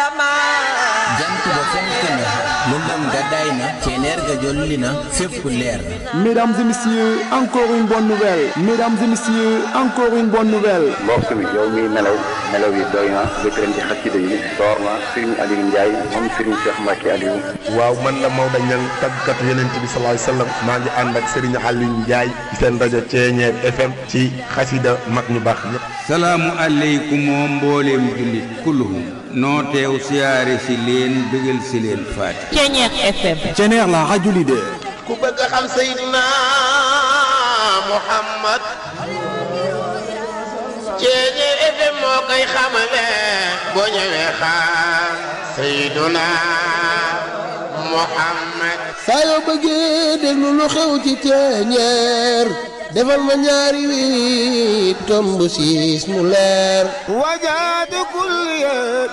jant ba fenk na lëndëm ga day na ceneer ga jolli na fépp leer na Mesdames et messieurs, encore une bonne nouvelle. Mesdames et messieurs, encore une bonne nouvelle. mbokk mi yow miy nelaw nelaw yi doy na bëkkëram ci xasida yi door na Serigne Aliou Ndiaye moom Serigne Cheikh Mbacke Aliou waaw man la Maodo Niang tàggatu yonent bi sallallahu alayhi wasallam maa ngi ànd ak Serigne Aliou Ndiaye ci seen rajo Ceeñeer FM ci xasida mag ñu baax ñëpp. salaamu aleykum oo mbooleem jullit kulluhum noo teew siyaare si leen bëggal si leen faati Ceeñeer FM Ceneer la radio leader. ku bëgg a xam Seydina Muhammad Ceeñeer FM moo koy xamale boo ñëwee xam Seydina Muhammad saa yoo bëggee déglu lu xew ci Ceeñeer defal ma ñaari wi tomb siis mu leer wajaadu kull